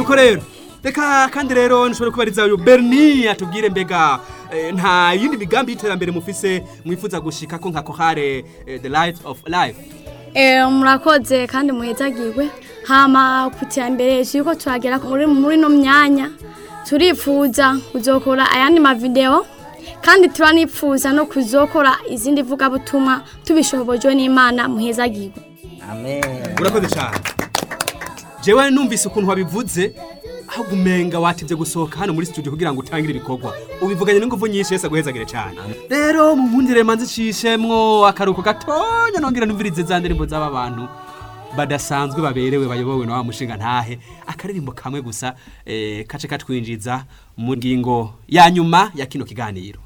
nuko rero reka kandi rero nshobora kubariza uyu berni atubwire mbega eh, nta yindi migambi y'iterambere mufise mwifuza gushika ko nka kohare eh, the light of life Eh, murakoze kandi muhezagirwe hama ku iterambere turiko turagera muri muri no myanya turifuza kuzokora ayandi mavideo kandi turanifuza no kuzokora izindi vugabutumwa tubishobojwe n'imana muhezagirwe amen urakoze cyane jewe numvise ukuntu wabivuze aho gumenga watevye gusohoka hano muri studio kugira ngo utangire ibikorwa ubivuganye n'ingufu nyinshi yese aguhezagire cyane rero munkundire manzi cishemwo akaruko gatonya nongera numvirize za ndirimbo z'aba bantu badasanzwe baberewe bayobowe na wa mushinga ntahe akaririmbo kamwe gusa eh, kace katwinjiza mu ngingo ya nyuma ya kino kiganiro